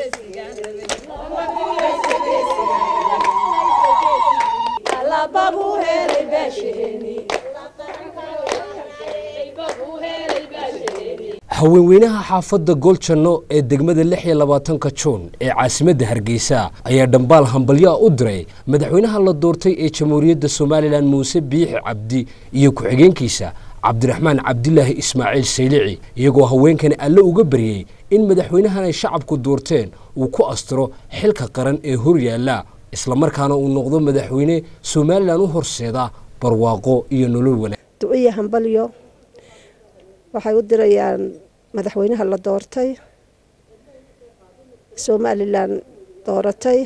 haweenweynaha xaafadda gooljanno ee degmada lix iyo labaatanka juun ee caasimadda hargeysa ayaa dhambaal hambalyo ah u diray madaxweynaha la doortay ee jamhuuriyadda somalilan muuse biixi cabdi iyo ku-xigeenkiisa cabdiraxmaan cabdilaahi ismaaciil saylici iyagoo haweenkani alle uga baryey in madaxweynahan ay shacabku doorteen uu ku astiro xilka qaran ee horyaalla islamarkaana uu noqdo madaxweyne somalilan u horseeda barwaaqo iyo nolol wanaag duciya hambalyo waxay u dirayaan madaxweynaha la doortay somalilan dooratay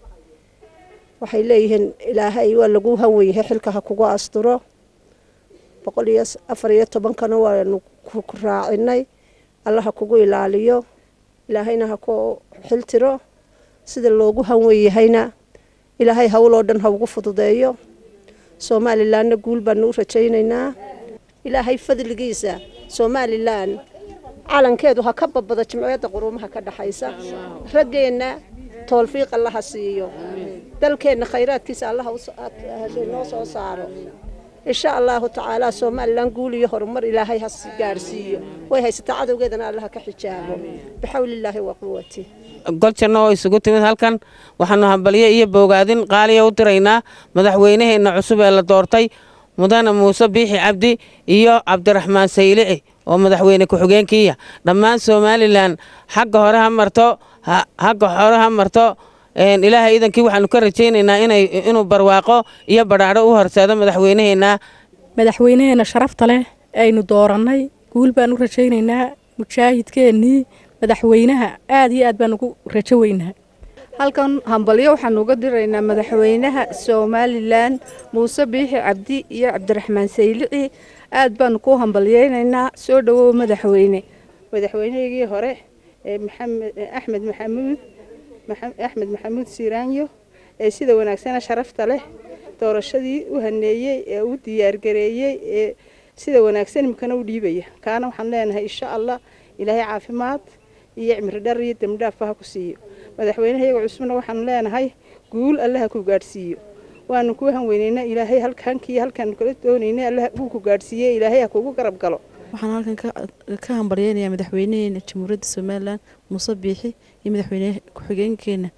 waxay leeyihiin ilaahay waa lagu hanwen yahay xilka ha kugu asturo boqol iyo afar iyo tobankana waanu ku raacinay alla ha kugu ilaaliyo ilaahayna ha ku xiltiro sida loogu hanwen yahayna ilaahay howloo dhan ha ugu fududeeyo somalilanna guul baanu u rajaynaynaa ilaahay fadligiisa somalilan calankeedu ha ka babado jimciyadda quruumaha ka dhaxaysa raggeenna toolfiiq allaha siiyo dalkeenna khayraadkiisa allaha noo soo saaro insha allahu tacaala somalilan guul iyo horumar ilaahay ha gaadhsiiyo way haysataa cadowgeedana allaha ka xijaabo bixawlillaahi wa quwati goljanno oo isugu timid halkan waxaanu hambalyo iyo boogaadin qaaliya u diraynaa madaxweynaheenna cusub ee la doortay mudane muuse biixi cabdi iyo cabdiraxmaan saylici oo madaxweyne ku-xigeenkiiya dhammaan somalilan xagga hore ha marto xagga hore ha marto ilaahay iidankii waxaanu ka rajaynaynaa inuu barwaaqo iyo badhaadho u horseedo madaxweynaheenna madaxweynaheenna sharafta leh aynu doorannay guul baan u rajaynaynaa mujaahidkeennii madaxweynaha aad iyo aad baan ugu rajo weynaha halkan hambalyo waxaan uga diraynaa madaxweynaha somalilan muuse biixi cabdi iyo cabdiraxmaan saylici aad baanu ku hambalyeynaynaa soo dhowow madaxweyne madaxweynehigii hore ee axmed maxamuud axmed maxamuud siiraanyo ee sida wanaagsana sharafta leh doorashadii u haneeyey ee u diyaargareeyey ee sida wanaagsan imikana u dhiibaya kaana waxaan leenahay insha allah ilaahay caafimaad iyo cimri dhar iyo dembidhaafba ha ku siiyo madaxweynaha iyaga cusubna waxaanu leenahay guul allaha ku gaadhsiiyo waanu kuu hanweynaynaa ilaahay halkankii halkaanu kala doonaynay allah uu ku gaadhsiiye ilaahay ha kugu garab galo waxaan halkan ka hambalyeynayaa madaxweynaheena jamhuuriyadda somalilan muuse biixi iyo madaxweyne ku-xigeenkeena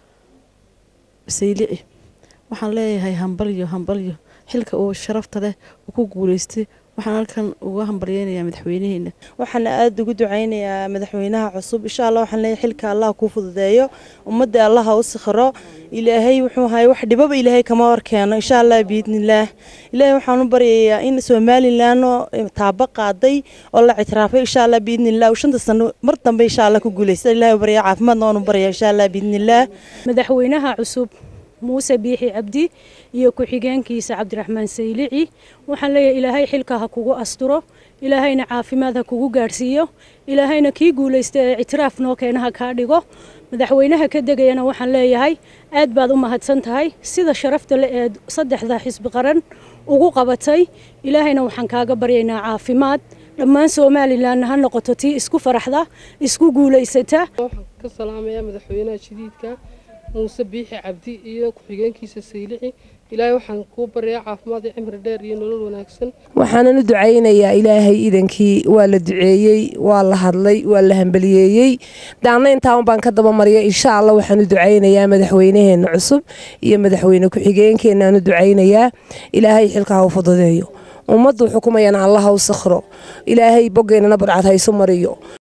saylici waxaan leeyahay hambalyo hambalyo xilka uu sharafta leh uu ku guuleystay waxaan halkan uga hambalyeynayaa madaxweynaheena waxaana aada ugu ducaynayaa madaxweynaha cusub insha allah waxaan leeyahay xilka allah kuu fududeeyo ummadda allaha u sikhiro ilaahay wuxuu ahay wax dhibaba ilaahay kama horkeeno insha allah biidnillaah ilaahay waxaan u baryayaa in somalilan oo taabo qaaday oo la ictiraafay insha allah biidnillaah uu shanta sano mar dambe insha allah ku guuleysta ilaahay u baryaa caafimaadna waan u baryaa insha allah biidnillaah madaxweynaha cusub muuse biixi cabdi iyo ku-xigeenkiisa cabdiraxmaan saylici waxaan leeyahay ilaahay xilka ha kugu asturo ilaahayna caafimaad ha kugu gaadhsiiyo ilaahayna kii guulaysta ee ictiraaf noo keena ha kaa dhigo madaxweynaha ka degayana waxaan leeyahay aad baad u mahadsan tahay sida sharafta le ee saddexda xisbi qaran ugu qabatay ilaahayna waxaan kaaga baryaynaa caafimaad dhammaan somalilanna ha noqoto tii isku faraxda isku guulaysata ka salaamaya madaxweynaha jadiidka muuse biixi cabdi iyo ku-xigeenkiisa saylici ilaahay waxaan kuu baryaa caafimaad iyo cimri dheer iyo nolol wanaagsan waxaanan u ducaynayaa ilaahay idankii waa la duceeyey waa la hadlay waa la hambaliyeeyey daanna intaan baan ka dabamarya insha allah waxaan u ducaynayaa madaxweynaheena cusub iyo madaxweyne ku-xigeenkeenaan u ducaynayaa ilaahay xilka ha u fududeeyo ummaddu xukumayana allaha u sakhro ilaahay bogeynana barcad haysu mariyo